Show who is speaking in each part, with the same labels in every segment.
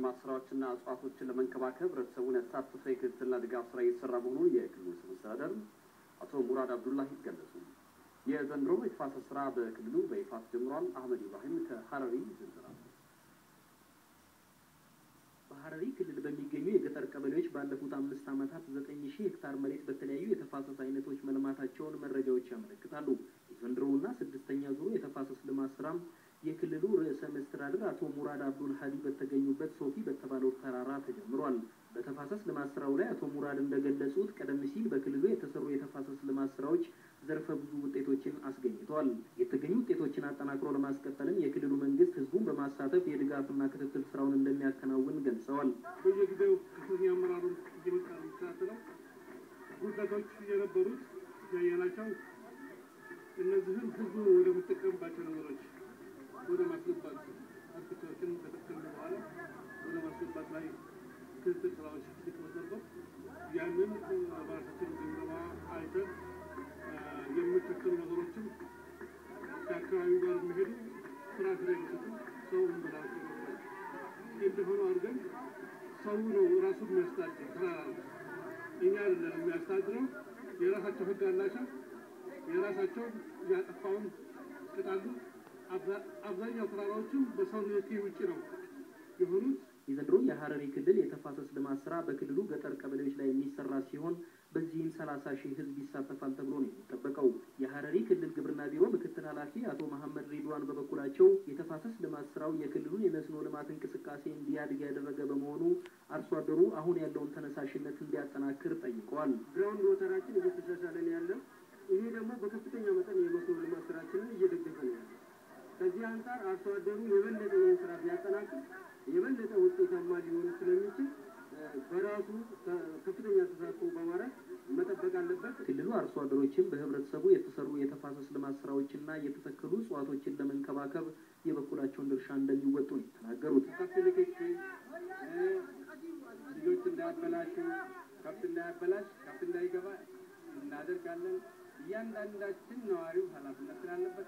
Speaker 1: የልማት ስራዎችና እጽዋቶችን ለመንከባከብ ህብረተሰቡን ያሳተፈ የክትትልና ድጋፍ ስራ እየተሰራ መሆኑን የክልሉ ርዕሰ መስተዳድር አቶ ሙራድ አብዱላሂ ገለጹ። የዘንድሮ የተፋሰስ ስራ በክልሉ በይፋ ተጀምሯል። አህመድ ኢብራሂም ከሀረሪ ዝርዝር አለው።
Speaker 2: በሀረሪ ክልል በሚገኙ የገጠር ቀበሌዎች ባለፉት አምስት ዓመታት ዘጠኝ ሺህ ሄክታር መሬት በተለያዩ የተፋሰስ አይነቶች መልማታቸውን መረጃዎች ያመለክታሉ። የዘንድሮውና ስድስተኛ ዙሩ የተፋሰስ ልማት ስራም የክልሉ ርዕሰ መስተዳድር አቶ ሙራድ አብዱል ሀዲ በተገኙበት ሶፊ በተባለው ተራራ ተጀምሯል። በተፋሰስ ልማት ስራው ላይ አቶ ሙራድ እንደገለጹት ቀደም ሲል በክልሉ የተሰሩ የተፋሰስ ልማት ስራዎች ዘርፈ ብዙ ውጤቶችን አስገኝተዋል። የተገኙ ውጤቶችን አጠናክሮ ለማስቀጠልም የክልሉ መንግስት ህዝቡን በማሳተፍ የድጋፍና ክትትል ስራውን እንደሚያከናውን ገልጸዋል።
Speaker 3: በየጊዜው ከፍተኛ አመራሩን እየመጣ ነው የሚከታተለው። ጉድለቶች የነበሩት ያየናቸው እነዚህን ህዝቡ ወደሚጠቀምባቸው ነገሮች ወደ ማስገባት አትክልቶችን ከተከሉ በኋላ ወደ ማስገባት ላይ ክትትል ስራዎች ሊቀመጥ ነበር። ያንን በራሳችን ግምገማ አይተን የሚተከሉ ነገሮችን ከአካባቢው ጋር የሚሄዱ ፍራፍሬ የሚሰጡ ሰው እንብላ እንደሆኑ አድርገን ሰው ነው ራሱ የሚያስተዳድር ስራ እኛ አይደለም የሚያስተዳድረው። የራሳቸው ህግ አላቸው። የራሳቸው ያጠፋውን ቅጣሉ። አብዛኛው ተራራዎችም በሰው ንክኪ ውጭ ነው የሆኑት።
Speaker 2: የዘንድሮ የሀረሪ ክልል የተፋሰስ ልማት ስራ በክልሉ ገጠር ቀበሌዎች ላይ የሚሰራ ሲሆን በዚህም ሰላሳ ሺህ ህዝብ ይሳተፋል ተብሎ ነው የሚጠበቀው። የሀረሪ ክልል ግብርና ቢሮ ምክትል ኃላፊ አቶ መሐመድ ሪድዋን በበኩላቸው የተፋሰስ ልማት ስራው የክልሉን የመስኖ ልማት እንቅስቃሴ እንዲያድግ ያደረገ በመሆኑ አርሶ አደሩ አሁን ያለውን ተነሳሽነት እንዲያጠናክር ጠይቀዋል።
Speaker 4: ግራውንድ ወተራችን እየተሻሻለ ነው ያለው። ይሄ ደግሞ በከፍተኛ መጠን የመስኖ ልማት ስራችንን እየደገፈ ነው ያለው። ከዚህ አንጻር አርሶ አደሩ የበለጠ ይህን ስራ ቢያጠናክር የበለጠ ውጤታማ ሊሆን ስለሚችል በራሱ ከፍተኛ ተሳትፎ በማድረግ መጠበቅ አለበት።
Speaker 2: ክልሉ አርሶ አደሮችም በህብረተሰቡ የተሰሩ የተፋሰስ ልማት ስራዎችና የተተከሉ እጽዋቶችን ለመንከባከብ የበኩላቸውን ድርሻ እንደሚወጡ ነው የተናገሩት።
Speaker 4: ከብት ንክኪ ልጆች እንዳያበላሹ፣ ከብት እንዳያበላሽ፣ ከብት እንዳይገባ እናደርጋለን። እያንዳንዳችን ነዋሪው ኃላፊነት ስላለበት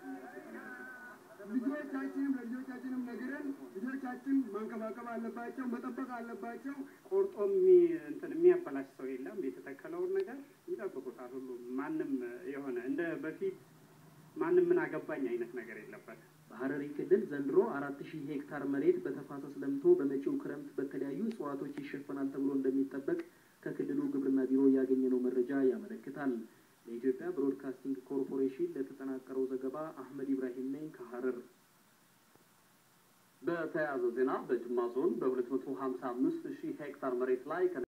Speaker 4: ልጆቻችንም ለልጆቻችንም ነግረን ልጆቻችን ማንከባከብ አለባቸው፣ መጠበቅ አለባቸው።
Speaker 5: ቆርጦ እንትን የሚያበላሽ ሰው የለም። የተተከለውን ነገር ይጠብቁታል። ሁሉም ማንም የሆነ እንደ በፊት ማንም ምን አገባኝ አይነት ነገር የለበት።
Speaker 2: በሀረሪ ክልል ዘንድሮ አራት ሺህ ሄክታር መሬት በተፋሰስ ለምቶ በመጪው ክረምት በተለያዩ እጽዋቶች ይሸፈናል ተብሎ እንደሚጠበቅ ከክልሉ ግብርና ቢሮ ያገኘነው መረጃ ያመለክታል። ለኢትዮጵያ ብሮድካስቲንግ ኮርፖሬሽን ለተጠናቀረው ዘገባ አህመድ ኢብራሂም ነኝ ከሀረር።
Speaker 1: በተያያዘ ዜና በጅማ ዞን በሁለት መቶ ሀምሳ አምስት ሺህ ሄክታር መሬት ላይ